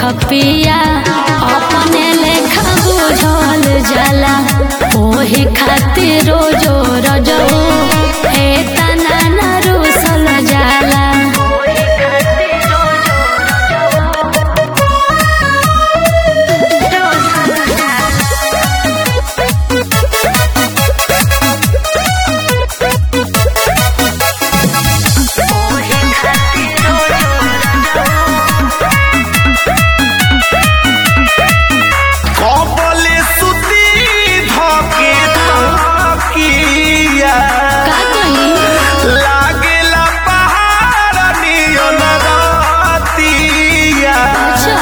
पिया अपने लेखा बुझल जाला ओही खातिर रोजो रजो हे तना न रुसल जाला कबले सुती धके तकिया का कही लागेला पहाड़ नियन रातिया अच्छा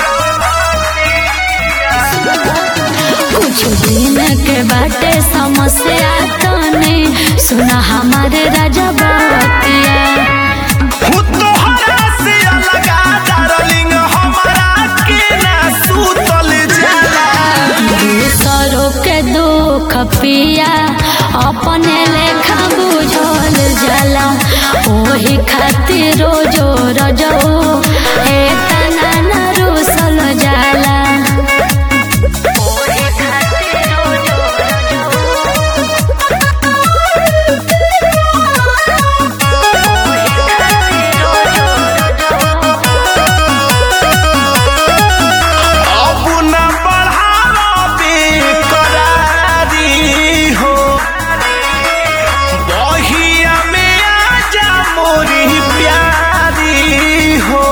कुछ दिन के बाटे समस्या तने सुना हमारे राजा बतिया हु तोहरा से अलगा डार्लिंग हमरा के ना सुतल जाला दूसरों के दुख पिया अपने लेखा बुझल जाला ओही खातिर रोजो रजो हे तना न रुसल जाला अब न बढ़ावे करारी हो बहिया में आजा मोरी प्यारी हो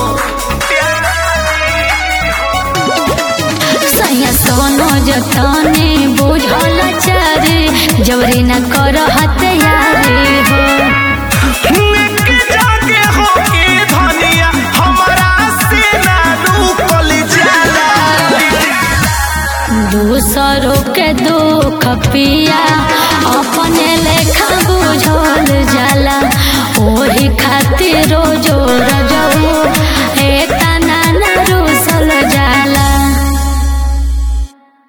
सैया सोनो जतने बुझल चारे जबरी न कर हत्यारे हो एक जागे हो के धनिया हमरा से ना रुकल जाला दूसरों के दुख पिया अपने लेखा बुझल जाला ओही खातिर